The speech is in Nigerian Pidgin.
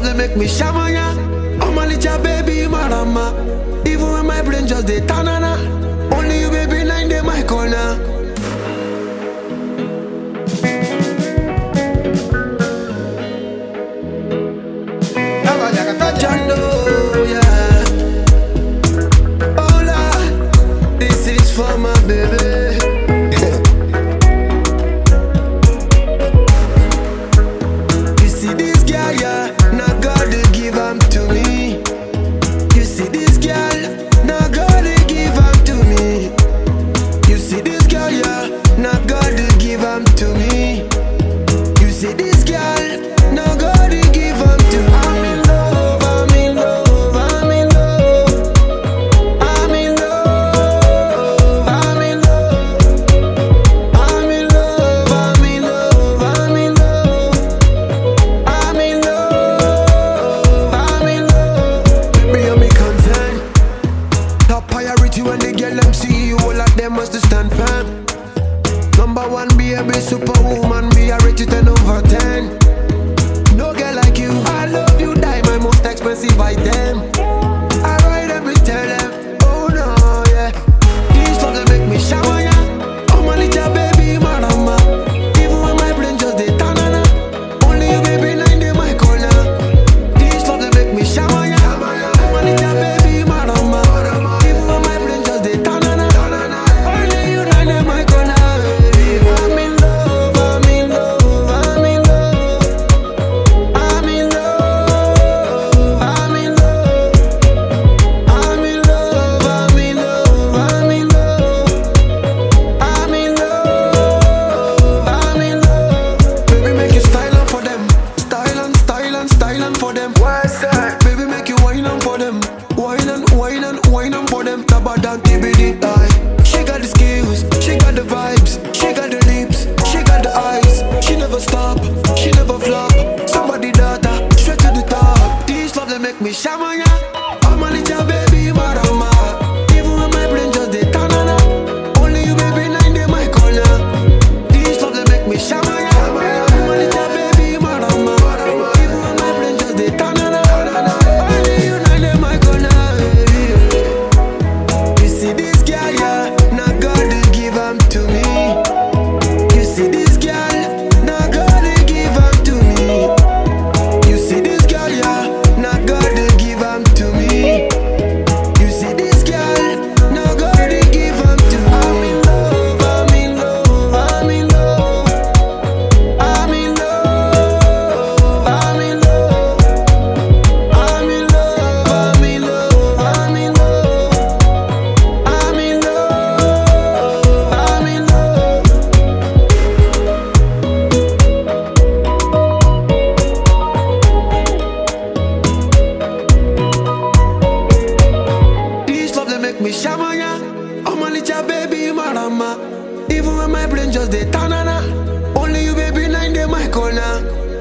they make me shamanya. I'm a little baby marama. Even when my brain just dey tanana. Only you baby nine day my corner. Jando, yeah. Hola, this is for my baby. You see this girl, yeah, now God they give am to me. You see this girl, now God they give am to me. You see this girl, yeah, now God they give am to me. You see this girl, now God they give am to me. I'm in love, I'm in love, I'm in love. I'm in love, I'm in love. I'm in love, I'm in love, I'm in love. I'm in love, I'm in love. Baby, I'm concern. Top priority when they get them see you, all of them must stand firm. Number one, baby, superwoman, me I rate you 10 over 10. No girl like you, I love you, die my most expensive item. I ride them, we tell them, oh no, yeah. These love they make me shower, yeah. Oh my little baby, marama. Even when my brain just dey tanana. Only you, baby, nine day my corner. These love they make me shower, yeah. Oh my little baby, marama. Even when my brain just dey tanana. Only you, nine day my corner. I'm in love, I'm in love, I'm in love. I'm in love, I'm in love. I'm in love, I'm in love, I'm in love. I'm in love, I'm in love. Baby, make you style on for them. Style and style and style on for them. What's that? Baby, make you wine on for them. Wine and wine and wine on for them. Tabadan TBD die. She got the skills, she got the vibes, she got the lips, she got the eyes. She never stop, she never flop. Somebody daughter, straight to the top. These love they make me shamanya. I'm a little baby marama. Even when my brain just dey tanana. Only you baby nine day my corner. These love they make me shamanya. I'm a little baby marama. Even when my brain just dey tanana. Only you nine day my corner. You see this girl, yeah, now God they give am to me. You see this girl, now God they give am to me. You see this girl, yeah, now God they give am to me. You see this girl, now God they give am to me. I'm in love, I'm in love, I'm in love. I'm in love, I'm in love. I'm in love, I'm in love, I'm in love. I'm in love, I'm in love. This love they make me shamanya. I'm a little baby marama. Even when my brain just dey tanana. Only you baby nine day my corner.